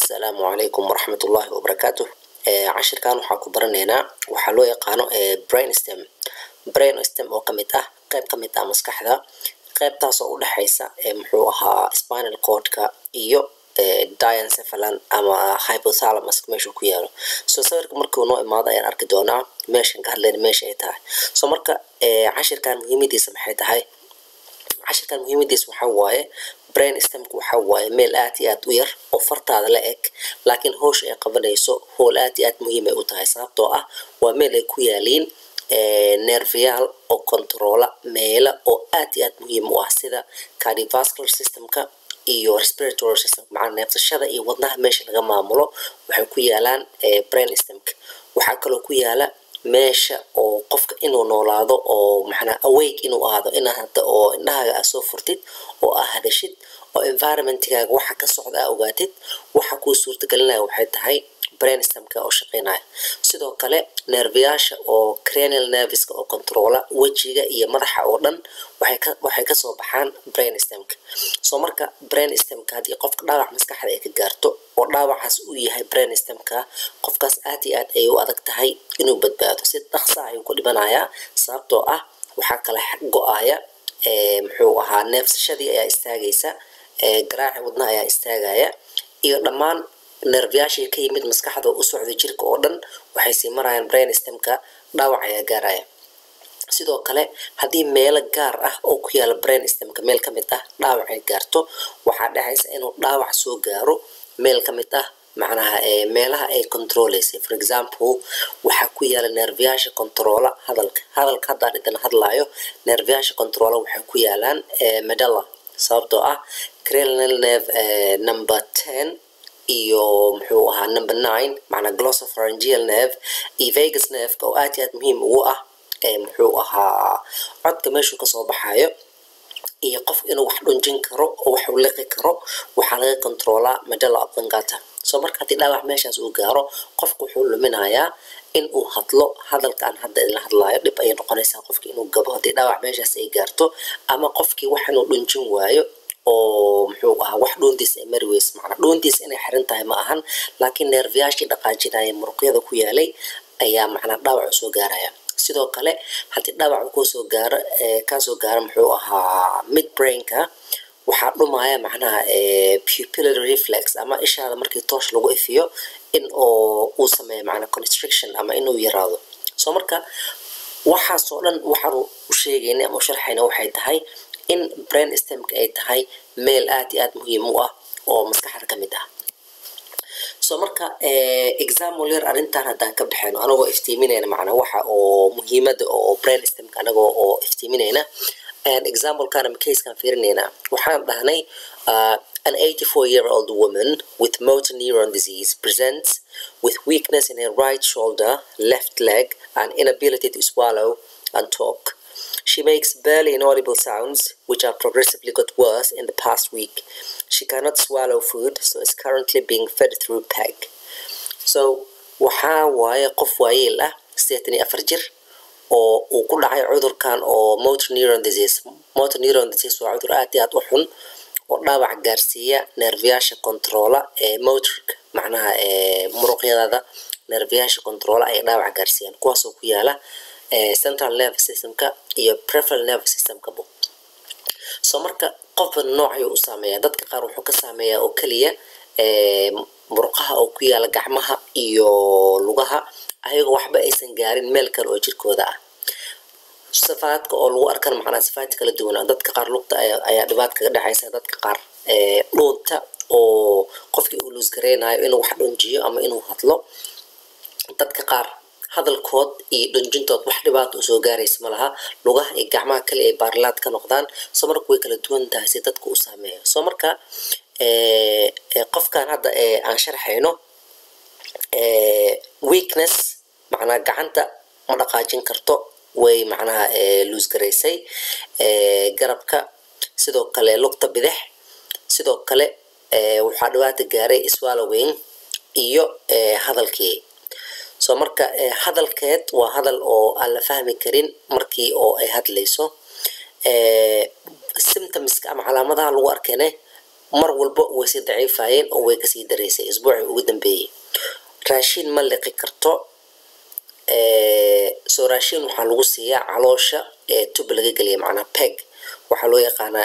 asalaamu calaykum waraxmat ullaahi wabarakaatu cashirkan waxaa ku baranaynaa waxaa loo yaqaano brainstem brainstem oo kamid ah qeyb kamid ah maskaxda qeybtaas oo udhexeysa muxuu ahaa spinal cordka iyo diencephalan ama hypothalamus meeshuu ku yaalo so sawirka markuu noo imaado ayaan arki doonaa meeshan ka hadlayna meesha ay tahay so marka cashirkan muhiimadiisa maxay tahay cashirkan muhiimadiisa waxaa waaye brain stemka waxaa waaye meel aad iyo aad u yar oo fartaada la eg laakiin howsha ay qabanayso howl aad iyo aad muhiim ay u tahay sababtoo ah waa meel ay ku yaaliin nerviyaal oo controla meela oo aad iyo aad muhiim u ah sida cardiovascular systemka iyo respiratory system macnaa neefsashada iyo wadnaha meesha laga maamulo waxay ku yaalaan brain stemka waxaa kaloo ku yaala meesha oo qofka inuu noolaado oo maxnaa awake inuu ahaado ina hada oo indhahaaga aa soo furtid oo aa hadashid oo environmentigaaga waxa ka socda aa ogaatid waxa kuu suurtagelinaya waxay tahay brainstemka oo shaqeynaya sidoo kale neerviyaasha oo cranial nerviska oo controla wejiga iyo madaxa oo dhan waxay kasoo baxaan brainstemka soo marka brainstemka haddii qofka dhaawac maskaxda ay ka gaarto oo dhaawacaas uu yahay brainstemka qofkaas aad iyo aad ayay u adag tahay inuu badbaado si dhaqsa ayuu ku dhimanayaa sababtoo ah waxaa kala go-aya muxuu ahaa neefsashadii ayaa istaagaysa garaaci wadnaha ayaa istaagaya iyo dhammaan nerviyaashii ka yimid maskaxda u socda jirka oo dhan waxay sii marayaan brainstemka dhaawac ayaa gaaraya sidoo kale haddii meelo gaar ah oo ku yaala brainstemka meel ka mid ah dhaawac ay gaarto waxaa dhexaysa inuu dhaawac soo gaaro meel ka mid ah macnaha meelaha ay controleysay for example waxaa ku yaala nerviyaasha controla hadalka hadalka haddaan idan hadlaayo nerviyaasha controla waxay ku yaalaan medalla sababtoo ah cranial nerve number ten iyo muxuu ahaa number nine macnaa glossopharyngeal nerve iyo vegas nerveka oo aad iyo aad muhiim ugu ah muxuu ahaa codka meeshuu kasoo baxayo iyo qof inuu wax dhunjin karo oo wax u liqi karo waxaa laga controolaa medalla oblongata soo marka haddii dhaawac meeshaas uu gaaro qofku wuxuu luminayaa in uu hadlo hadalkaan hadda idla hadlaayo dhib ayay noqonaysaa qofkii inuu gabo haddii dhaawac meeshaas ay gaarto ama qofkii wax inuu dhunjin waayo oo muxuu ahaa wax dhoontiis ay mari weyse macnaa dhoontiis inay xiran tahay ma ahan laakiin neerviyaashii dhaqaajinaya muruqyada ku yaalay ayaa macnaa dhaawac soo gaaraya sidoo kale haddii dhaawac kusoo gaaro kaasoo gaaro muxuu ahaa mid brainka waxaa dhumaya macnaha pupillary reflex ama ishaada markii toosh lagu ifiyo in oo uu sameeyo macnaa constriction ama inuu yaraado soo marka waxaasoo dhan waxaan u sheegayna ama u sharxayna waxay tahay in brain stemka ay tahay meel aad iyo aad muhiim u ah oo maskaxda ka mid ah so marka example yar arrintan haddaan ka baxeyno anagoo iftiiminayna macnaa waxa oo muhiimada oo brain stemka anagoo oo iftiiminayna examplekan ama casekan fiirinayna waxaan dhahnay an 84 year old woman with motor neuron disease presents with weakness in her right shoulder left leg and inability to swallow and talk She makes barely inaudible sounds, which have progressively got worse in the past week. She cannot swallow food, so is currently being fed through PEG. So, waxaa waaye qof waayeel ah sideetan iyo afar jir oo uu ku dhacay cudurkan oo motor neuron disease motor neuron disease waa cudur aad iyo aad u xun oo dhaawac gaarsiiya nerviyaasha controla ee motorka macnaha muruqyadada nerviyaasha controla ay dhaawac gaarsiiyaan kuwaasoo ku yaala central nervous systemka iyo preferal nervous systemkabo soo marka qofba nooc ayuu u saameeyaa dadka qaar wuxuu ka saameeyaa oo keliya muruqaha oo ku yaala gacmaha iyo lugaha ayagoo waxba aysan gaarin meel kale oo jirkooda ah safaadka oo lagu arkan macnaa safaad kala duwana dadka qaar lugta ayaa dhibaat kaga dhexaysa dadka qaar dhuunta oo qofkii uu luusgareynayo inuu wax dhunjiyo ama inuu hadlo dadka qaar hadalkood iyo dhunjintood wax dhibaato usoo gaaraysa malaha lugaha iyo gacmaha kale ay baarlaad ka noqdaan soo marka way kala duwan tahay si dadka u saameeyo soo marka qofkan hadda aan sharxayno weakness macnaa gacanta ma dhaqaajin karto way macnaha luusgaraysay garabka sidoo kale lugta bidix sidoo kale waxaa dhibaata gaaray swallowing iyo hadalkii soo marka hadalkeed waa hadal oo aan la fahmi karin markii oo ay hadlayso symptomska ama calaamadaha lagu arkene mar walba way sii daciifayeen oo way kasii daraysay isbuucii ugu dambeeyey raashin ma liqi karto soo raashin waxaa lagu siiyaa caloosha ee tub laga geliya macnaa peg waxaa loo yaqaanaa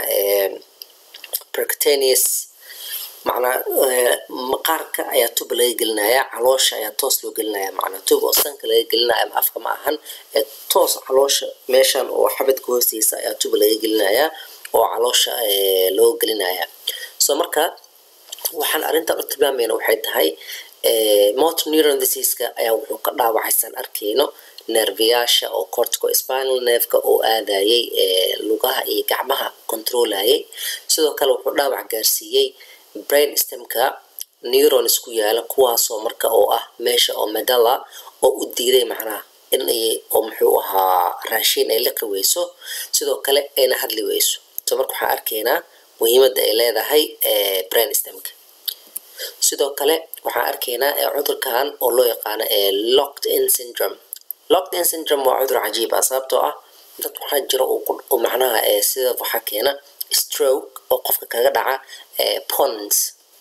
percutaneous macnaa maqaarka ayaa tub laga gelinaya caloosha ayaa toos loo gelinaya macnaa tub oo sanka laga gelinaya ama afka ma ahan ee toos caloosha meeshan oo xabadka hoostiisa ayaa tub laga gelinaya oo caloosha loo gelinaya so marka waxaan arrintan u tilmaamayna waxay tahay motor neuron diseaseka ayaa wuxuu ka dhaawacaysan arkayno nerviyaasha oo cortico spinal nerveka oo aadayay lugaha iyo gacmaha controlayay sidoo kale wuxuu dhaawac gaarsiiyey brain stemka neurons ku yaala kuwaasoo marka oo ah meesha oo medalla oo u diiday macnaha in oo muxuu ahaa raashin ay liqi weyso sidoo kale ayna hadli weyso so marka waxaan arkaynaa muhiimadda ay leedahay brain stemka sidoo kale waxaan arkaynaa cudurkan oo loo yaqaano locked in syndrome locked in syndrome waa cudur cajiib ah sababtoo ah dad waxaa jira oo macnaha sida waxaa keena stroke oo qofka kaga dhaca pons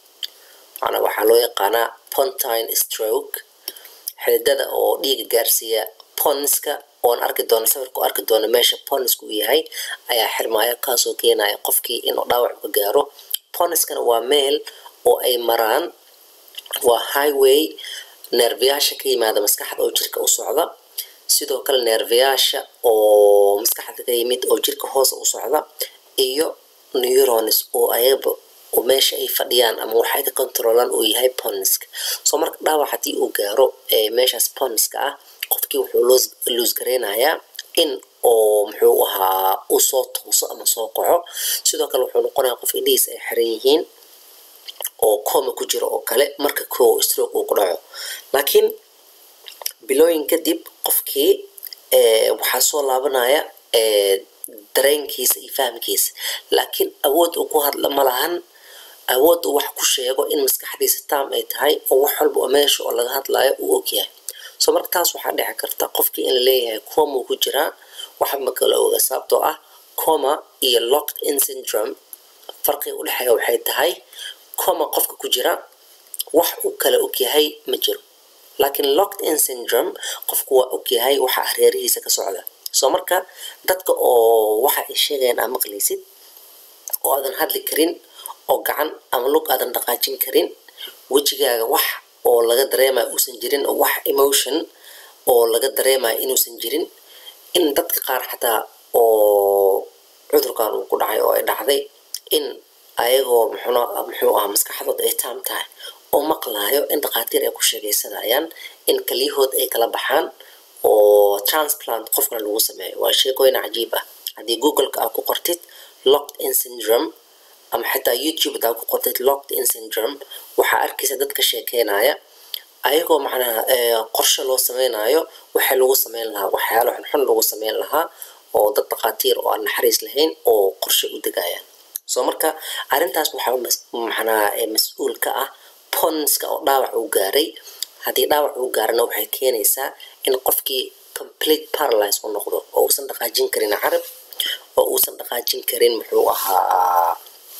macnaa waxaa loo yaqaanaa pontine stroke xididada oo dhiiga gaarsiiya ponska oon arki doono sawirka oo arki doono meesha ponska uu yahay ayaa xirmaayo kaasoo keenaya qofkii inuu dhaawac ka gaaro ponskana waa meel oo ay maraan waa highway neerfayaasha ka yimaada maskaxda oo jirka u socda sidoo kale neerfayaasha oo maskaxda ka yimid oo jirka hoose u socda iyo neurons oo ayaba oo meesha ay fadhiyaan ama waxay ka controlaan uu yahay ponska soo marka dhaawac haddii uu gaaro meeshaas ponska ah qofkii wuxuu loos gareynayaa in oo muxuu ahaa uu soo tuuso ama soo kaco sidoo kale wuxuu noqonayaa qof indhihiis ay xiran yihiin oo coma ku jiro oo kale marka koo stroke uu ku dhaco laakiin bilooyin kadib qofkii waxaa soo laabanaya dareenkiisa iyo fahamkiisa laakiin awood uu ku hadla ma lahan awood uu wax ku sheego in maskaxdiisa taam ay tahay oo wax walba oo meesha oo laga hadlayo uu ogyahay so marka taas waxaa dhici karta qofkii in la leeyahay coma uu ku jiraa waxa ma kala oga sababtoo ah coma iyo locked in syndrome farqiga u dhexeeya waxay tahay coma qofka ku jira wax uu kala ogyahay ma jiro laakiin locked in syndrome qofku waa ogyahay waxa hareerihiisa ka socda soo marka dadka oo waxa ay sheegayaan aa maqlaysid oo aadan hadli karin oo gacan ama lug aadan dhaqaajin karin wejigaaga wax oo laga dareemayo uusan jirin oo wax emotion oo laga dareemayo inuusan jirin in dadka qaar xataa oo cudurkan uu ku dhacay oo ay dhacday in ayagoo muxuu aha maskaxdooda ay taam tahay oo maqlaayo in dhakhaatiir ay ku sheegaysanayaan in kaliyahood ay kala baxaan oo transplant qofkana lagu sameeyo waa sheekooyin cajiib ah haddii googleka aa ku qortid locked in syndrome ama xitaa youtube hadaa ku qortid locked in syndrome waxaa arkaysa dad ka sheekeynaya ayagoo macnaha qorshe loo sameynayo waxa lagu sameyn lahaa waxyaalo xunxun lagu sameyn lahaa oo dad dhakhaatiir oo aan naxariis lahayn oo qorshe u degayaan soo marka arrintaas waxaa macnaa mas-uul ka ah ponska oo dhaawac uu gaaray haddii dhaawac uu gaarana waxay keenaysaa in qofkii complete paralyze u noqdo oo uusan dhaqaajin karin carab oo uusan dhaqaajin karin muxuu ahaa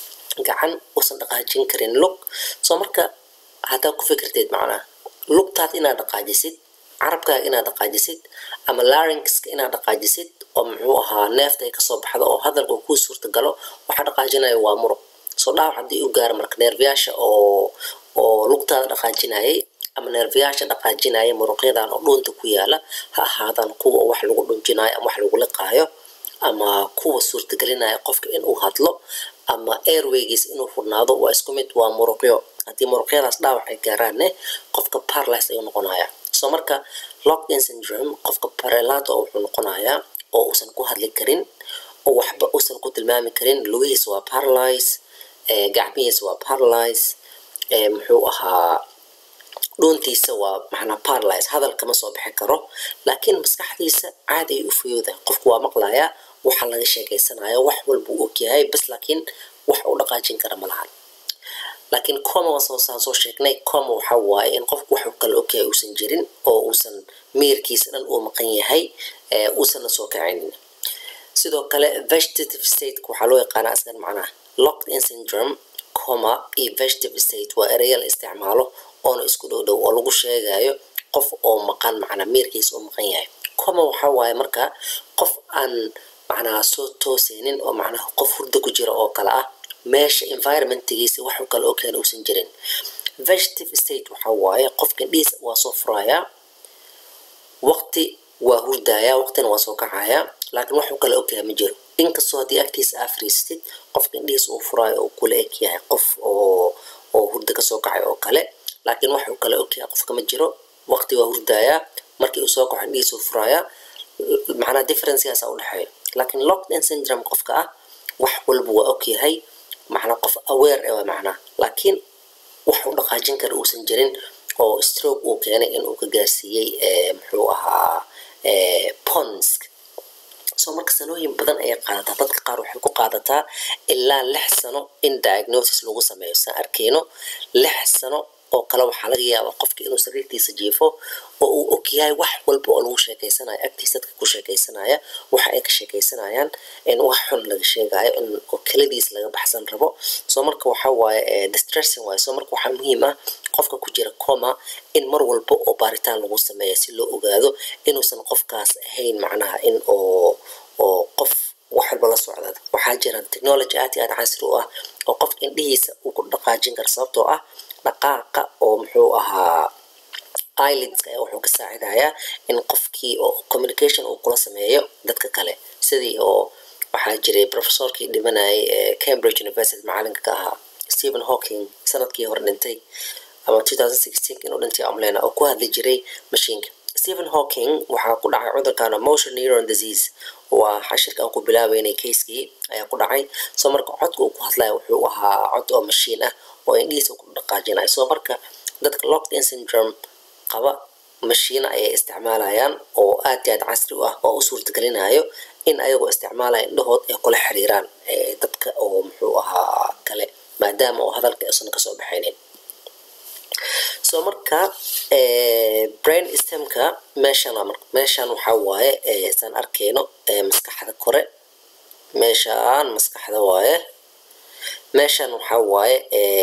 gacan uusan dhaqaajin karin lug soo marka haddaa ku fikirteed macnaa lugtaad inaad dhaqaajisid carabkaaga inaad dhaqaajisid ama laringska inaad dhaqaajisid oo muxuu ahaa neefta ay kasoo baxdo oo hadalka uu kuu suurtagalo waxa dhaqaajinaya waa muruq soo dhaawac haddii uu gaaro marka neerfayaasha oo oo lugtaada dhaqaajinayay ama neerfayaasha dhaqaajinaya muruqyadan oo dhuunta ku yaala ha ahaadaan kuwa wax lagu dhunjinayo ama wax lagu liqaayo ama kuwa suurtagelinaya qofka inuu hadlo ama airwaygiis inuu furnaado waa isku mid waa muruqyo haddii muruqyadaas dhaawac ay gaaraanne qofka paralyze ayuu noqonaya soo marka locked in syndrome qofka parelato wuxuu noqonayaa oo uusan ku hadli karin oo waxba uusan ku tilmaami karin lugihiisa waa paralyze gacmihiisa waa paralyze muxuu ahaa dhuuntiisa waa macnaa paralyze hadal kama soo bixi karo laakiin maskaxdiisa caadi ay u fuyooda qofku waa maqlayaa waxa laga sheekeysanayo wax walba uu ogyahay bas laakiin wax uu dhaqaajin kara ma lahan laakiin coma waasaan soo sheegnay coma waxa waaye in qofku wax kale ogyahay uusan jirin oo uusan miirkiisa dhan uu maqan yahay uusanna soo kacaynin sidoo kale vegetative stateka waxaa loo yaqaana asgan macnaha locked in syndrome coma iyo vegetative state waa ereya la isticmaalo oona isku dhow dhow oo lagu sheegayo qof oo maqan macnaa miirkiisa oo maqan yahay coma waxaa waaye marka qof aan macnaha soo tooseynin oo macnaha qof hurdo ku jira oo kale ah meesha environmentgiisa waxu kale oo keena uusan jirin vegetative state waxaa waaye qofka indhihiisa waa soo furayaa waqti waa hurdayaa waqtina waa soo kacayaa laakiin waxu kale ogyahay ma jiro inkastoo haddii agtiisa aa fariistid qofka indhihiisa uu furaayo oo kula eg yahay qof oo oo hurda kasoo kacay oo kale laakiin waxu kale ogyahay qofka ma jiro waqti waa hurdayaa markii uu soo kaco indhihiisa uu furaayaa macnaa differencegaasa udhexeeya laakiin lockdown syndrome qofka ah wax walba waa ogyahay macnaa qof aware eh waa macnaa laakiin wax u dhaqaajin kara uusan jirin oo stroke uu keenay inuu ka gaarsiiyey muxuu ahaa pons soo marka sanooyin badan ayay qaadataa dadka qaar waxay ku qaadataa ilaa lix sano in diagnosis lagu sameeyo saan arkeyno lix sano oo kale waxaa laga yaabaa qofka inuu sariirtiisa jiifo oo uu ogyahay wax walba oo lagu sheekeysanayo agtiisa dadka ku sheekeysanaya waxa ay ka sheekeysanayaan in wax xun laga sheegayo in keladiis laga baxsan rabo soo marka waxa waaye distressing waaye soo marka waxaa muhiim ah qofka ku jira coma in mar walba oo baaritaan lagu sameeya si loo ogaado inuusan qofkaas ahayn macnaha in oo oo qof wax walba la socda waxaa jira technology aad iyo aad casri u ah oo qofka indhihiisa uu ku dhaqaajin kara sababtoo ah dhaqaaqa oo muxuu ahaa ilidska ayaa wuxuu ka saacidayaa in qofkii oo communication uu kula sameeyo dadka kale sidii oo waxaa jiray professorkii dhimanayay ee cambridge university macalinka ka ahaa stephen hawking sanadkii hore dhintay ama inuu dhintay amlena oo ku hadli jiray mashiinka stephen hawking waxaa ku dhacay cudurkan motion neuron disease waa xashirka aan ku bilaabeynay keiskii ayaa ku dhacay soo marka codka uu ku hadlaya wuxuu ahaa cod oo mashiin ah oo indhihiisa ku dhaqaajinayo soo marka dadka lockdown syndrome qaba mashiina ayay isticmaalayaan oo aad iyo aad casri u ah oo u suurtagelinayo in ayagoo isticmaalaya indhahood ay kula xiriiraan dadka oo muxuu ahaa kale maadaama oo hadalka isan kasoo baxaynin soo marka brain stemka meeshan meeshan waxaa waaye saan arkeyno maskaxda kore meeshaan maskaxda waaye meeshan waxaa waaye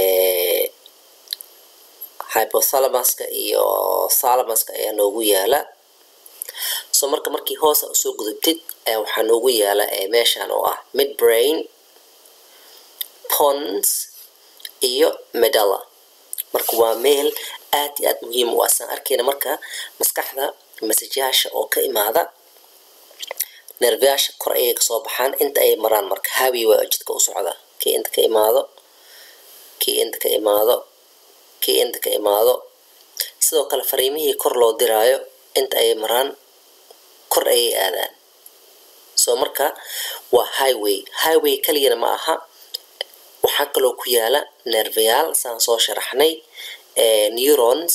hypothalamuska iyo thalamuska ayaa noogu yaala soo marka markii hoosa usoo gudubtid waxaa noogu yaala meeshan oo ah mid brain pons iyo medalla marka waa meel aad iyo aad muhiim u ah saan arkeyna marka maskaxda masajyaasha oo ka imaada nervyaasha kor ayay kasoo baxaan inta ay maraan marka habi waa jidka u socda kii inta ka imaado kii inta ka imaado kii inta ka imaado sidoo kale fariimihii kor loo diraayo inta ay maraan kor ayay aadaan soo marka waa highway highway kaliyana ma aha waxaa kaloo ku yaala nervayaal saan soo sharaxnay neurons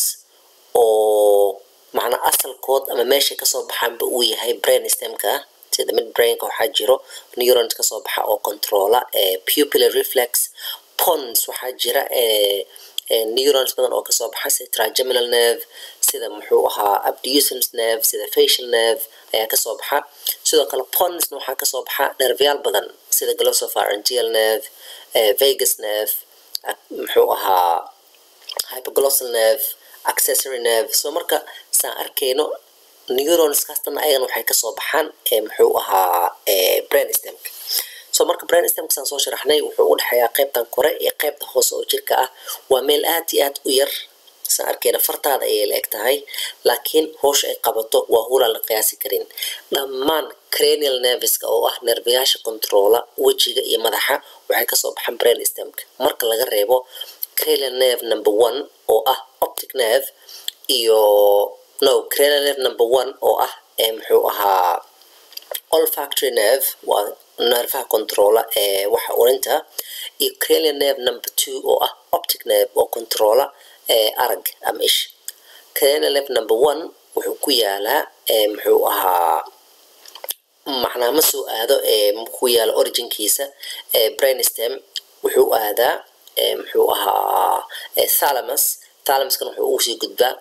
oo macnaa asalkood ama meeshay kasoo baxaanba uu yahay brain stemka sida mid brainka waxaa jiro neurons kasoo baxa oo controla pupillar reflex pons waxaa jira neurons badan oo kasoo baxa sida trigeminal nerve sida muxuu ahaa abducens nerve sida facial nerve ayaa kasoo baxa sidoo kale ponsna waxaa kasoo baxa nerveyaal badan sida glossopharyngeal nerve vegas nerve muxuu ahaa hypoglossal nerve accessory nerve soo marka saan arkeyno neurons kaastana ayagana waxay kasoo baxaan muxuu ahaa brain stemka soo marka brain stemka saan soo sharaxnay wuxuu u dhexeeyaa qaybtan kore iyo qaybta hoose oo jirka ah waa meel aad iyo aad u yar saan arkeyna fartaada ayay la eg tahay laakiin hoosha ay qabato waa hulaan la qiyaasi karin dhammaan cranial nerviska oo ah nervayaasha controla wejiga iyo madaxa waxay kasoo baxaan brain stemka marka laga reebo cranial nerve number one oo ah optic nerve iyo no cranial nerve number one oo ah muxuu ahaa olfactory nerve waa nervaha controla ee waxa urinta iyo cranial nerve number two oo ah optic nerve oo controla arag ama ish cranial nerve number one wuxuu ku yaalaa muxuu ahaa macnaa ma soo aado ku yaala originkiisa brainstem wuxuu aadaa muxuu ahaa thalamus thalamuskan wuxuu ugu sii gudbaa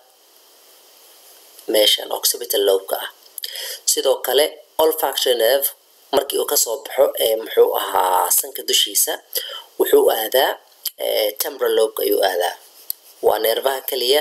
meeshan occipital lobka ah sidoo kale olfactory nerve markii uu kasoo baxo muxuu ahaa sanka dushiisa wuxuu aadaa temporal lobe ayuu aadaa waa neerfaha keliya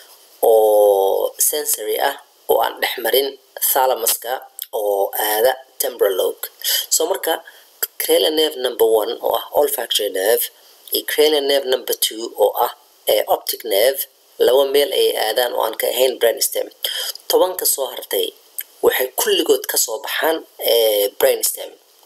oo sensory ah oo aan dhex marin thalamaska oo aada temporal lobe so marka cranial nerve number one oo ah olfactory nerve iyo cranial nerve number two oo ah optic nerve laba meel ayay aadaan oo aan ka ahayn brainstem tobanka soo hartay waxay kulligood kasoo baxaan brainstem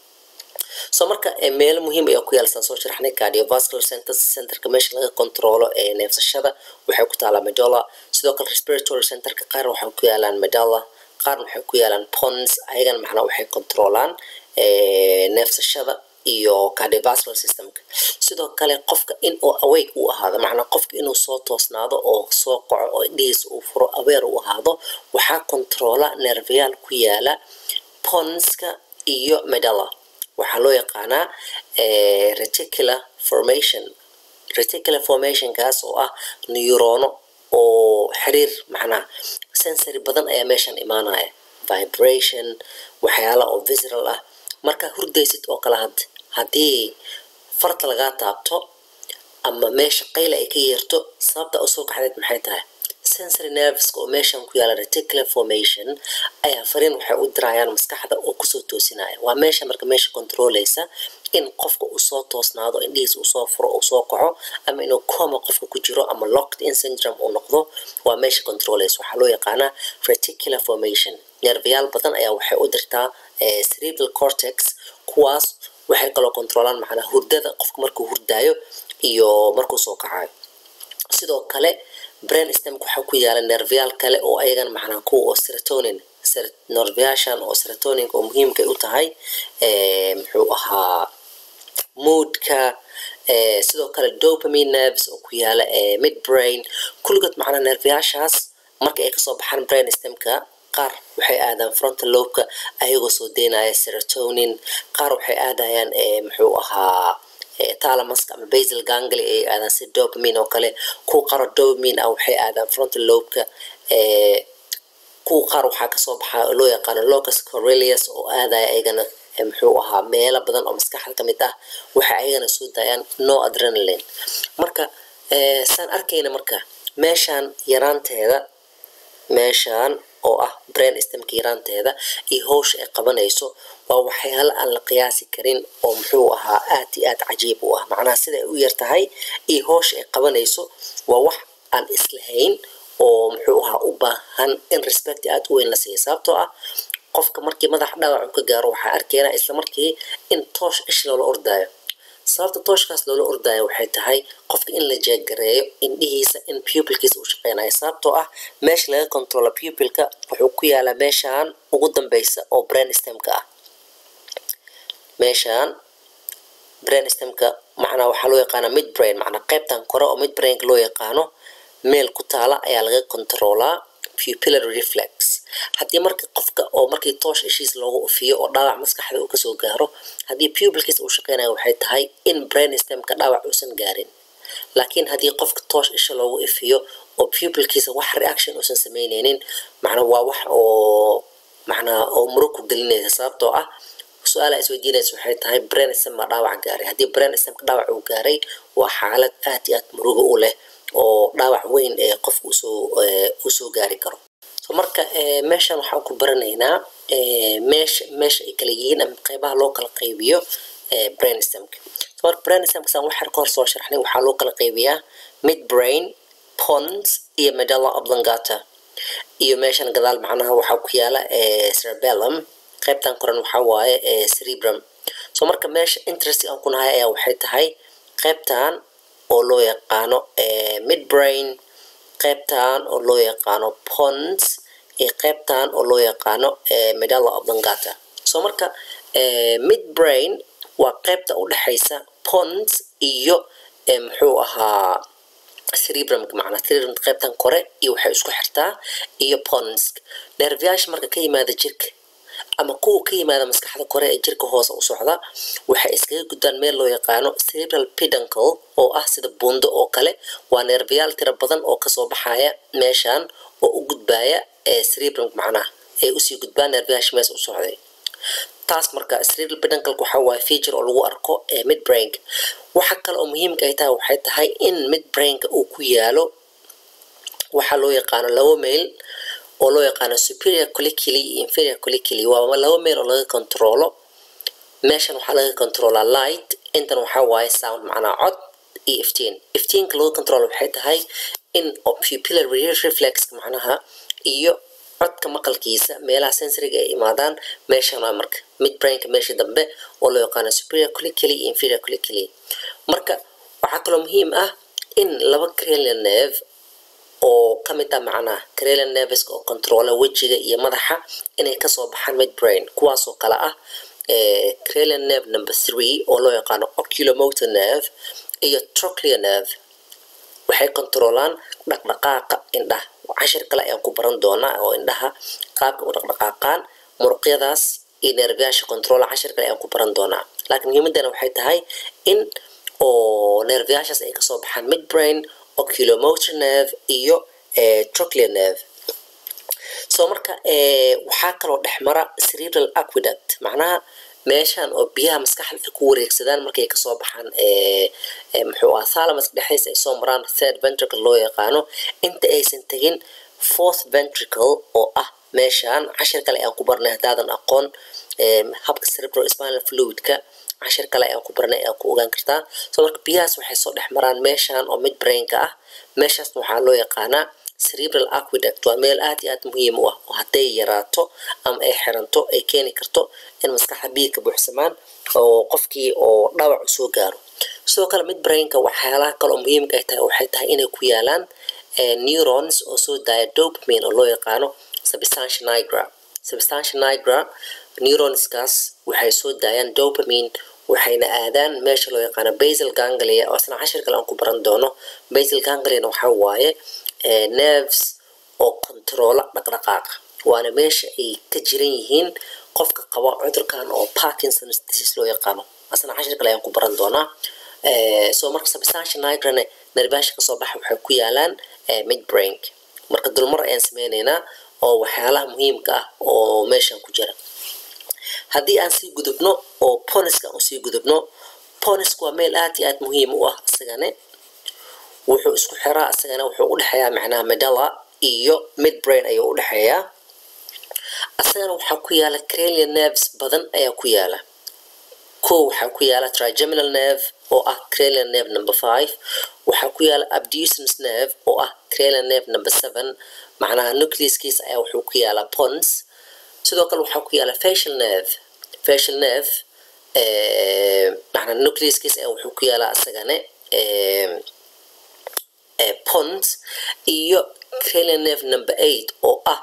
so marka meelo muhiim ayaa ku yaalsan soo sharaxnay cardiovascular centers centerka meesha laga controlo ee neefsashada waxay ku taalaa medolla sidoo kale respiratory centerka qaar waxay ku yaalaan medalla qaarna waxay ku yaalaan pons ayagana macnaa waxay controlaan neefsashada iyo cardiovascular systemka sidoo kale qofka in uu awake u ahaado macnaa qofka inuu soo toosnaado oo soo qaco oo indhihiisa uu furo aweer u ahaado waxaa controla nervayaal ku yaala ponska iyo medalla waxaa loo yaqaanaa reticular formation reticular formationkaas oo ah neurono oo xiriir macnaa sensory badan ayaa meeshan imaanaya vibration waxyaala oo visceral ah markaa hurdaysid oo kale had haddii farta lagaa taabto ama meesha qayla ay ka yeerto sababta u soo kaxdeed maxay tahay sensory nerveska oo meeshan ku yaala reticular formation ayaa fariin waxay u dirayaan maskaxda oo kusoo toosinaya waa meesha marka meesha controleysa in qofka uu soo toosnaado indhihiisa uu soo furo uu soo kaco ama inuu coma qofka ku jiro ama locked in syndrome uu noqdo waa meesha controleysa waxaa loo yaqaanaa reticular formation nervayaal badan ayaa waxay u dirtaa cerebral cortex kuwaas waxay kaloo controlaan macnaa hurdada qofka markuu hurdaayo iyo markuu soo kacayo sidoo kale brain stemk waxaa ku yaala nervayaal kale oo ayagan macnaa kuwa oo serotonin nervayaashan oo serotoninka oo muhiimkay u tahay muxuu ahaa moodka sidoo kale dopamine nerves oo ku yaala mid brain kulligood macnaa nervayaashaas marka ay kasoo baxaan brain stemka qaar waxay aadaan frontal lobeka ayagoo soo deynaya serotonin qaar waxay aadayaan muxuu ahaa talamaska ama basal gangly ay aadaan si dopamine oo kale kuwa qaaro dopamine ah waxay aadaan frontal lobeka kuwa qaar waxaa kasoo baxa oo loo yaqaano locus corelius oo aadaya ayagana muxuu ahaa meelo badan oo maskaxda ka mid ah waxay ayagana soo daayaan no adrenaline marka saan arkayna marka meeshaan yaraanteeda meeshaan oo ah brain stemka yaraanteeda iyo howsha ay qabanayso waa waxyaalo aan la qiyaasi karin oo muxuu ahaa aad iyo aad cajiib u ah macnaha sida ay u yar tahay iyo howsha ay qabanayso waa wax aan islahayn oo muxuu ahaa u baahan in respect aad u weyn la siiya sababtoo ah qofka markii madax dhaawac ka gaaro waxaa arkaynaa isla markii in toosh ish loola ordaayo sababta tooshkaas loola ordaayo waxay tahay qofka in la jeegareeyo indhihiisa in pupilkiisa uu shaqeynayo sababtoo ah meesha laga controla pupilka wuxuu ku yaalaa meeshaan ugu dambeysa oo brain stemka ah meeshaan brain stemka macnaa waxaa loo yaqaanaa mid brain macnaa qaybtan kore oo mid brainka loo yaqaano meel ku taala ayaa laga controlaa pupillary reflex haddii marka qofka oo markii toosh ishiis loogu ufiyo oo dhaawac maskaxda uu kasoo gaaro haddii pupilkiisa uu shaqeynayo waxay tahay in brain stemka dhaawac uusan gaarin laakiin haddii qofka toosh isha loogu ifiyo oo pupilkiisa wax reaction uusan sameyneynin macnaa waa wax oo macnaa oo murug ku gelinaysa sababtoo ah su-aala isweydiinaysa waxay tahay brain stem baa dhaawac gaaray haddii brain stemka dhaawac uu gaaray waa xaalad aad iyo aad murugo u leh oo dhaawac weyn ee qofka usoo usoo gaari karo so marka meeshan waxaan ku baranaynaa meesha meesha ay kala yihiin ama qeybaha loo kala qaybiyo brain stemka so marka brain stemka saan waxyar ka hor soo sharxnay waxaa loo kala qaybiyaa mid brain pons iyo medulla oblongata iyo meeshan gadaal macnaha waxaa ku yaala cerebellum qaybtan koran waxaa waaye cerebrum so marka meesha interest aan ku nahay ayaa waxay tahay qaybtan oo loo yaqaano mid brain qaybtan oo loo yaqaano pons iyo qaybtan oo loo yaqaano medulla oblongata so marka mid brain waa qaybta u dhexaysa pons iyo muxuu ahaa cerebrumka macnaa cerebrumka qaybtan kore iyo waxay isku xirtaa iyo pons nerviyaasha marka ka yimaada jirka ama kuwa ka yimaada maskaxda kore ee jirka hoose u socda waxay iskaga gudbaan meel loo yaqaano cerebral peduncle oo ah sida buundo oo kale waa neerbayaal tira badan oo kasoo baxaya meeshan oo u gudbaya cerebrum macnaha ay usii gudbaan neerbayaasha mees u socday taas marka cerebral peduncalka waxa waaye feature oo lagu arko ee midbrainka waxa kale oo muhiimka ay tahay waxay tahay in midbrainka uu ku yaalo waxaa loo yaqaano laba meel oo loo yaqaano superior colliculi iyo inferior colliculi waa laba meel oo laga controlo meeshan waxaa laga controlaa light intan waxaa waaye sound macnaa cod iyo iftiin iftiinka lagu control waxay tahay in oo pupillar reflexka macnaha iyo codka maqalkiisa meelaha sensoriga ay imaadaan meeshan waa marka midbrainka meesha dambe oo loo yaqaano superior colliculi iyo inferior colliculi marka waxaa kaloo muhiim ah in laba cranial nerve oo ka mid ah macnaha cranial nerveska oo controla wejiga iyo madaxa inay kasoo baxaan midbrain kuwaasoo kale ah cranial nerve number three oo loo yaqaano oculomotor nerve iyo trochlear nerve waxay controlaan dhaqdhaqaaqa indhaha cashir kale ayaan ku baran doonaa oo indhaha qaabka u dhaqdhaqaaqaan muruqyadaas iyo neerfayaasha controla cashir kale ayaan ku baran doonaa laakiin muhiimadana waxay tahay in oo neerfayaashaas ay kasoo baxaan midbrain oculomotor nerve iyo trochlear nerve soo marka waxaa kaloo dhexmara cerebral aqueduct macnaha meeshan oo biyaha maskaxda ay ku wareegsadaan markay kasoo baxaan muxuu ah thalamus dhexdiisa ay soo maraan third ventricle loo yaqaano inta aysan tegin fourth ventricle oo ah meeshan cashir kale ayaan ku barnay haddaadan aqoon habka cerebral spinal fluidka cashir kale ayaan ku barnay ayaa ku ogaan kartaa soo marka biyahaas waxay soo dhex maraan meeshan oo midbrainka ah meeshaasna waxaa loo yaqaanaa cerebral aqueduct waa meel aad iyo aad muhiim u ah oo hadday yaraato ama ay xiranto ay keeni karto in maskaxda biyo ka buuxsamaan oo qofkii oo dhawac u soo gaaro sidoo kale midbrainka waxyaalaha kale oo muhiimka ay tahay waxay tahay inay ku yaalaan neurons oo soo daaya dopamine oo loo yaqaano substantia nigra substantia nigra neuronskaas waxay soo daayaan dopamine waxayna aadaan meesha loo yaqaano basal ganglia oo isna cashir kale aan ku baran doono basal gangliana waxaa waaye nerves oo controla dhaqdhaqaaqa waana meesha ay ka jiran yihiin qofka qaba cudurkan oo parkinson disease loo yaqaano asna cashir kale ayaan ku baran doonaa soo marka substantia nigrane nerbaasha kasoo baxa waxay ku yaalaan midbrain marka dulmar ayaan sameyneynaa oo waxyaalaha muhiimka ah oo meeshan ku jira haddii aan sii gudubno oo poniska aan usii gudubno poniska waa meel aad iyo aad muhiim u ah isagane wuxuu isku xiraa isagana wuxuu udhexeeyaa macnaha medalla iyo midbrain ayuu udhexeeyaa isagana waxaa ku yaala cranial nerves badan ayaa ku yaala ko waxaa ku yaala trigeminal nerve oo ah cranial nerve number five waxaa ku yaala abducens nerve oo ah cranial nerve number seven macnaha nucleuskiisa ayaa wuxuu ku yaalaa pons sidoo kale waxaa ku yaala facial nerve facial nerve macnaa nucleuskiisa ayaa wuxuu ku yaalaa isagane pons iyo cranial nerve number eight oo ah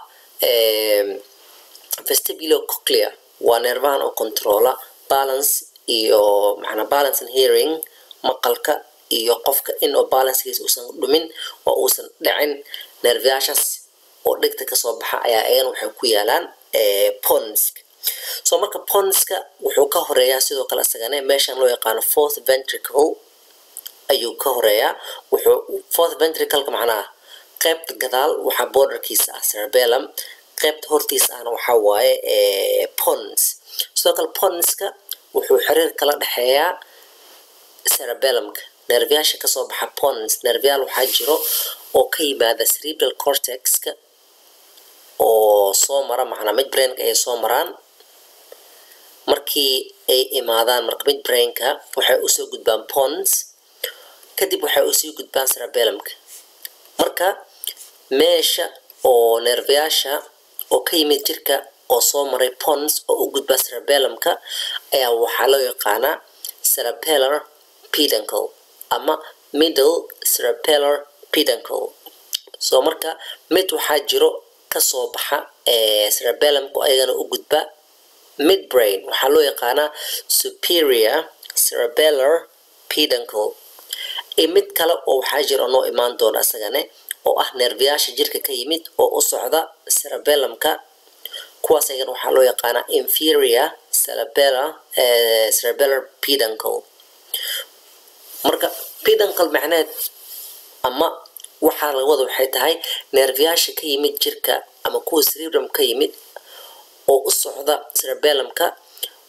vestibulo coclea waa neervahan oo controla balance iyo macnaa balance and hearing maqalka iyo qofka in oo balancekiisa uusan dhumin oo uusan dhicin neerfayaashaas oo dhegta kasoo baxa ayaa ayana waxay ku yaalaan ponsk soo marka ponska wuxuu ka horeeyaa sidoo kale isagane meeshan loo yaqaano fourth ventricle ayuu ka horeeyaa wuxuu fourth ventricleka macnaha qaybta gadaal waxaa borderkiisa ah cerebellum qaybta hortiisa ahna waxaa waaye pons sidoo kale ponska wuxuu xiriir kala dhexeeyaa cerebellumka nervyaasha kasoo baxa pons nervyaal waxaa jiro oo ka yimaada cerebral cortexka oo soo mara macnaa midbrainka ay soo maraan markii ay imaadaan marka midbrainka waxay usoo gudbaan pons kadib waxay usii gudbaan cerebellumka marka meesha oo nervyaasha oo ka yimid jirka oo soo maray pons oo u gudba cerebellumka ayaa waxaa loo yaqaanaa cerebellar peduncle ama middle cerebellar peduncle soo marka mid waxaa jiro kasoo baxa cerebellumka ayagana u gudba midbrain waxaa loo yaqaanaa superior cerebellar peduncle iyo mid kale oo waxaa jira noo imaan doona isagane oo ah neerfayaasha jirka ka yimid oo u socda cerebellumka kuwaas ayagana waxaa loo yaqaanaa inferior cerebellar cerebellar peduncle marka peduncle macneed ama waxaa laga wada waxay tahay neerfayaasha ka yimid jirka ama kuwa cerebrum ka yimid oo u socda cerebellumka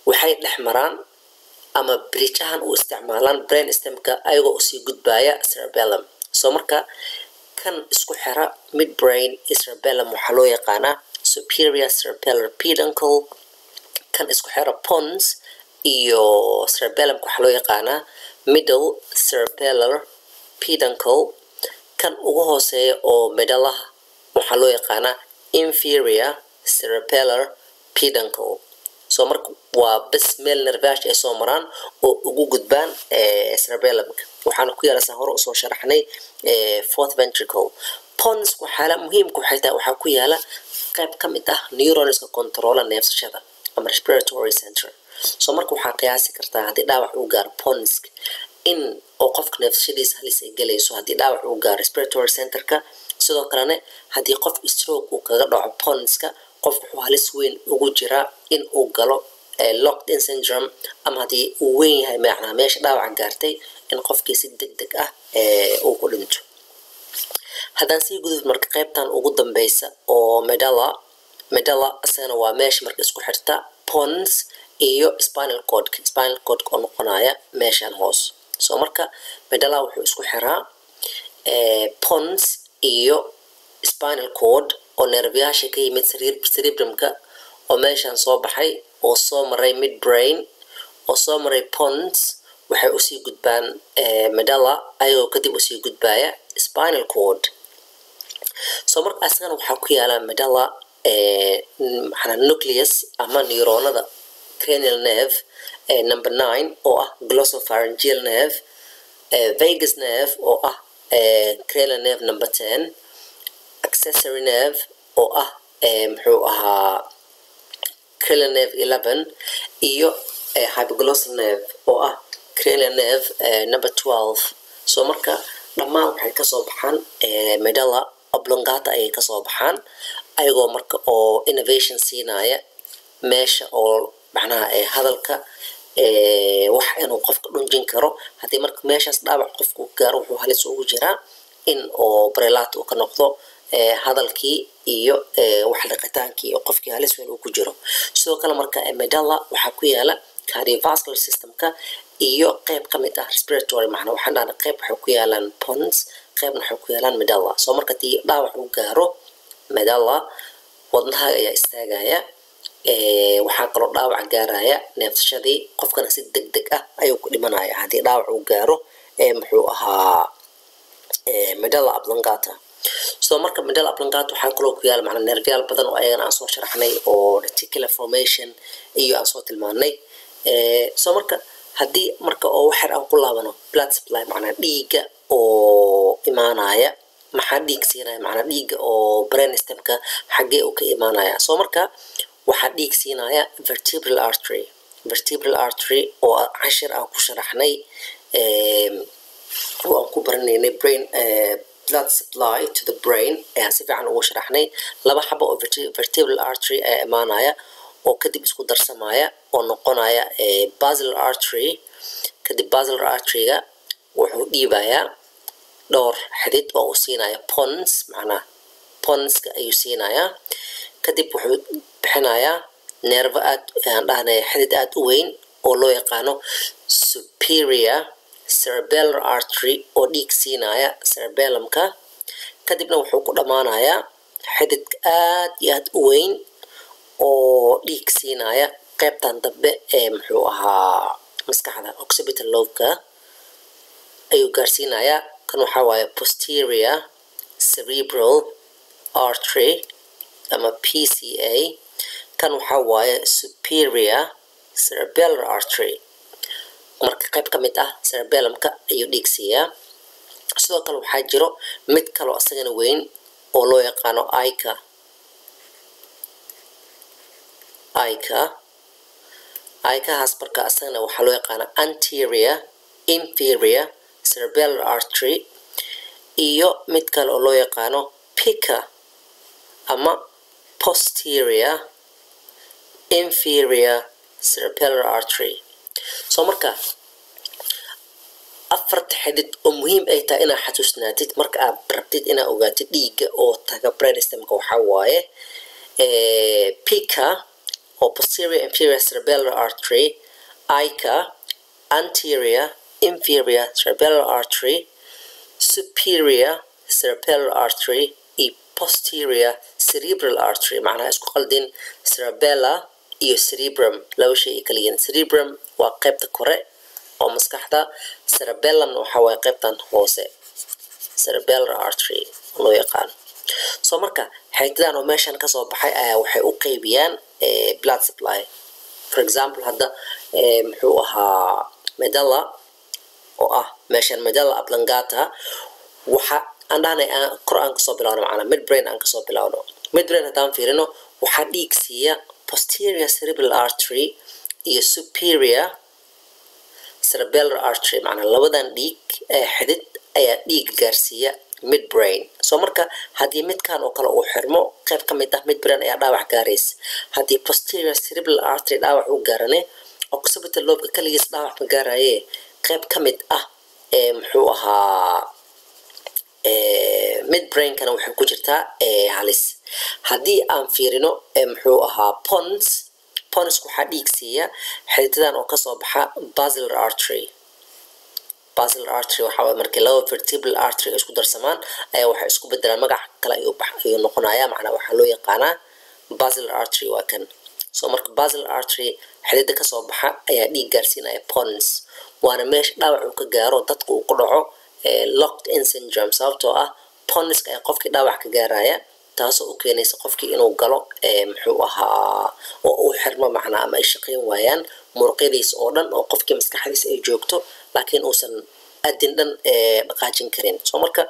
waxay dhex maraan ama bridgeahan u isticmaalaan brain stemka ayagoo usii gudbaya cerebellum soo marka kan isku xira mid brain cerebellum waxaa loo yaqaanaa superior cerebellar peduncle kan isku xira pons iyo cerebellumka waxaa loo yaqaanaa middle cerebellar peduncle kan ugu hooseeya oo medalaha waxaa loo yaqaanaa inferior cerebellar peduncle soo marka waa bes meel nervaash ay soo maraan oo ugu gudbaan cerebellumka waxaana ku yaalasaa hore usoo sharaxnay fourth ventricle pons waxaala muhiimka waxay tahay waxaa ku yaala qayb ka mid ah neuronska controla neefsashada ama respiratory center soo marka waxaa qiyaasi kartaa haddii dhaawac uu gaaro ponsk in oo qofka neefsashadiisa halis ay gelayso haddii dhaawac uu gaaro respiratory centerka sidoo kalena haddii qof stroke uu kaga dhaco ponska qof wuxuu halis weyn ugu jiraa in uu galo locked in syndrome ama haddii uu weyn yahay macnaa meesha dhaawaca gaartay in qofkii si deg deg ah uu ku dhinto haddaan sii gudub marka qaybtan ugu dambeysa oo medalla medalla isagana waa meesha marka isku xirta pons iyo spinal codka spinal codka oo noqonaya meeshan hoos soo marka medalla wuxuu isku xiraa pons iyo spinal cord oo nervyaasha ka yimid cerebrumka oo meeshan soo baxay oo soo maray mid brain oo soo maray pons waxay usii gudbaan medalla ayagoo kadib usii gudbaya spinal cord soo marka asagana waxaa ku yaala medalla maxana nucleus ama neuronada cranial nerve number nine oo ah glossopharyngeal nerve vegas nerve oo ah cranial nerve number ten accessory nerve oo ah muxuu ahaa cranial nerve eleven iyo hypoglossal nerve oo ah cranial nerve number twelve soo marka dhammaan waxay kasoo baxaan medalla oblongata ayay kasoo baxaan ayagoo marka oo innovation siinaya meesha oo macnaha hadalka wax inuu qofka dhunjin karo haddii marka meeshaas dhaawac qofku gaaro wuxuu halis ugu jiraa in oo barelaat uu ka noqdo hadalkii iyo wax liqitaankii oo qofkii halis weyn uu ku jiro sidoo kale marka medalla waxaa ku yaala cardiovascular systemka iyo qayb ka mid ah respiratory macna waxaan dhahna qayb waxay ku yaalaan pons qaybna waxay ku yaalaan medalla soo marka tii dhaawac uu gaaro medalla wadnaha ayaa istaagaya waxaa kaloo dhaawac gaaraya neefsashadii qofkana si deg deg ah ayuu ku dhimanaya haddii dhaawac uu gaaro muxuu ahaa medalla ablongata soo marka medalla ablongata waxaa kaloo ku yaala macnaa nervyaal badan oo ayagana aan soo sharaxnay oo reticular formation iyo aan soo tilmaanay soo marka haddii marka oo waxyar aan ku laabano blood supply macnaa dhiigga oo imaanaya maxaa dhiig siinaya macnaa dhiigga oo brain stemka xaggee uu ka imaanaya soo marka waxaa dhiig siinaya vertebral artery vertebral artery oo cashir aan ku sharaxnay oo aan ku baranaynay brain blood supply to the brain ayaan si fiican ugu sharaxnay laba xabo oo vertebral artery ayaa imaanaya oo kadib isku darsamaya oo noqonaya basilar artery kadib basilar arteryga wuxuu dhiibayaa dhowr xidid oo uu siinaya pons macnaa ponska ayuu siinayaa kadib wuxuu bixinayaa neervo aad aan dhahnay xidid aad u weyn oo loo yaqaano superior cerebellar artery oo dhiig siinaya cerebellumka kadibna wuxuu ku dhammaanayaa xidid aad iyo aad u weyn oo dhiig siinaya qaybtan dambe ee muxuu ahaa maskaxda occipital lobeka ayuu gaarsiinayaa kan waxaa waaye posterior cerebral artery ama p c a kan waxaa waaye superior cerebellar artery marka qayb ka mid ah cerebellumka ayuu dhiig siiyaa sidoo kale waxaa jiro mid kaloo isagana weyn oo loo yaqaano ica ica icahaas marka isagana waxaa loo yaqaana anterior inferior cerebellar artery iyo mid kale oo loo yaqaano pica ama posterior inferior cerebellar artery soo marka afarta xidid oo muhiim ay tahay inaad xasuusnaatid marka aad rabtid inaad ogaatid dhiigga oo taga brainstemka waxaa waaye pica oo posterior inferior cerebellar artery ica anterior inferior cerebellar artery superior cerebellar artery iyo posterior cerebral artery macnaha isku qaldin cerebella iyo cerebrum laba shay ay kala yihiin cerebrum waa qaybta kore oo maskaxda cerebellum waxa waaye qaybtan hoose cerebellar artery loo yaqaan soo marka xeegtadan oo meeshan kasoo baxay ayaa waxay u qeybiyaan blood supply for example hadda muxuu ahaa medalla oo ah meeshan medalla ablangata waxa aan dhahnay kor aan kasoo bilawno macnaa midbrain aan kasoo bilawno midbrain haddaan fiirino waxaa dhiig siiya posterior cerebral artery iyo superior cerebellar artery macnaa labadan dhiig ee xidid ayaa dhiig gaarsiiya midbrain soo marka haddii midkan oo kale uu xirmo qayb ka mid ah midbrain ayaa dhaawac gaaraysa haddii posterior cerebral artery dhaawac u gaarane occipital lobka kaligiis dhaawac ma gaaraye qayb ka mid ah ee muxuu ahaa midbrainkana waxay ku jirtaa halis haddii aan fiirino muxuu ahaa pons pons waxaa dhiig siiya xiditadan oo kasoo baxa basilar artery basilar artery waxaa waye markii laba vertebral artery ay isku darsamaan ayaa waxay isku bedelaan magac kale ayuu ayuu noqonaya macnaa waxaa loo yaqaanaa basilar artery waa kan soo marka basilar artery xidida kasoo baxa ayaa dhiig gaarsiinaya pons waana meesha dhaawac uu ka gaaro dadka uu ku dhaco locked in syndrome sababtoo ah ponska ayaa qofkii dhaawac ka gaaraya taasoo u keenaysa qofkii inuu galo muxuu ahaa oo uu xirmo macnaa ama ay shaqayn waayaan muruqyadiisa oo dhan oo qofkii maskaxdiisa ay joogto laakiin uusan adin dhan dhaqaajin karin soo marka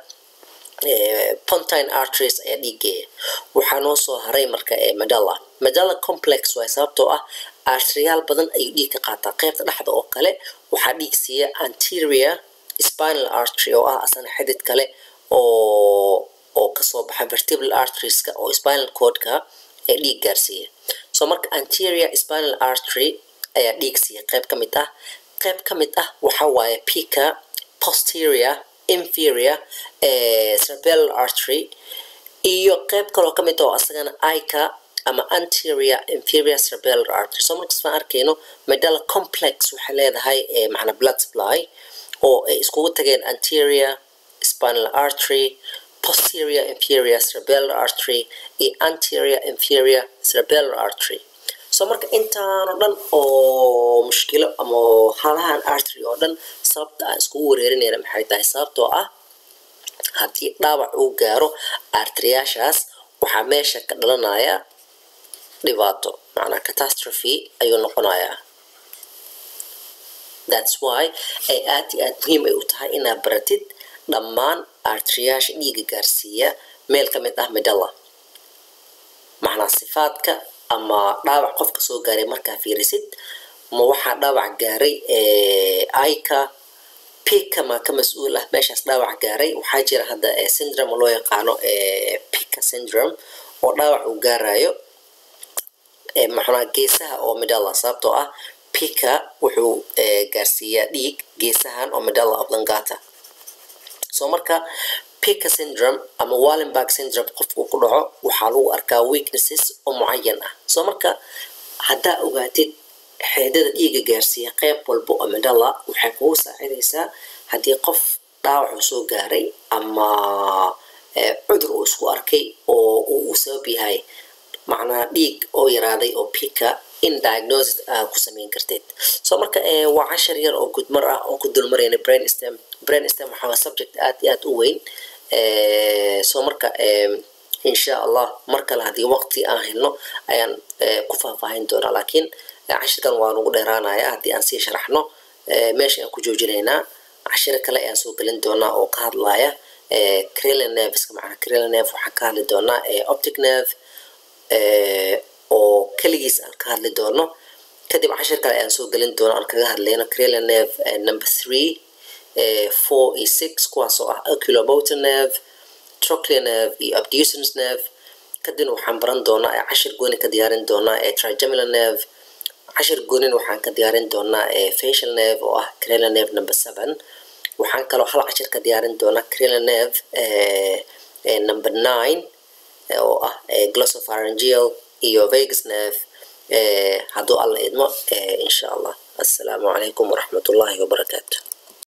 pontine arteries ayaa dhiigeeya waxaa noo soo haray marka medalla medalla complex waay sababtoo ah arteriyaal badan ayuu dhiig ka qaataa qaybta dhexda oo kale waxaa dhiig siiya anterior spinal artery oo ah asana xidid kale oo oo kasoo baxa vertebral arterieska oo spinal cordka ee dhiig gaarsiiya soo marka anterior spinal artery ayaa dhiig siiya qayb ka mid ah qayb ka mid ah waxa waaye pica posterior inferior cerebellar artery iyo qayb kaloo ka mid ah oo asagana ica ama anterior inferior cerebellar artery soo markas baan arkayno medalla complex waxay leedahay macnaa blood supply oo ay iskugu tageen anterior spinal artery posterior inferior cerebellar artery iyo anterior inferior cerebellar artery soo marka intaanoo dhan oo mushkilo ama halahan artery oo dhan sababta aan iskugu wareerinayna maxay tahay sababtoo ah haddii dhaawac uu gaaro arteriyaashaas waxaa meesha ka dhalanaya dhibaato macnaa catastrophe ayuu noqonayaa thats why ay aad iyo aad muhiim ay u tahay inaad baratid dhammaan arteriyaasha dhiiga gaarsiiya meel ka mid ah medalla macnaa sifaadka ama dhaawac qofka soo gaaray markaa fiirisid ma waxaa dhaawac gaaray ica pika ma ka mas-uul ah meeshaas dhaawac gaaray waxaa jira hadda syndrome oo loo yaqaano pika syndrome oo dhaawac uu gaarayo maxnaa geesaha oo medalla sababtoo ah pika wuxuu gaarsiiyaa dhiig geesahan oo medalla oblongata soo marka pika syndrome ama wallenberg syndrome qofkuu ku dhaco waxaa lagu arkaa weaknesses oo mucayan ah soo marka haddaa ogaatid xeedada dhiiga gaarsiiya qayb walba oo medalla waxay kugu saacidaysaa haddii qof dhaawacu soo gaaray ama cudur uu isku arkay oo uu u sabab yahay macnaa dhiig oo yaraaday oo pika in diagnosis aa ku samayn karteed soo marka waa cashar yar oo gudmar ah oon ku dulmarayna brain stem brain stem waxaa subject aad iyo aad u weyn soo marka insha allah mar kale haddii waqti aan helno ayaan ku faahfaahin doonaa laakiin cashirkan waa nugu dheeraanaya haddii aan sii sharaxno meesha aan ku joojinaynaa cashiro kale ayaan soo gelin doonaa oo ka hadlaya crelin nerveska macnaa crelin nerve waxaan ka hadli doonaa optic nerve oo keligiis aan ka hadli doono kadib cashir kale ayaan soo gelin doono aan kaga hadlayno crelin nerve number three four iyo six kuwaasoo ah oculomotor nerve trochlear nerve iyo abducens nerve kadibna waxaan baran doonaa cashir gooni ka diyaarin doonaa trigeminal nerve cashir goonin waxaan ka diyaarin doonaa facial nerve oo ah crelin nerve number seven waxaan kaloo hal cashir ka diyaarin doonaa crelin nerve number nine oo ah glossopharyngeal iyo vegas nerve hadduu alla idmo insha allah assalaamu calaykum waraxmatullaahi wabarakaatu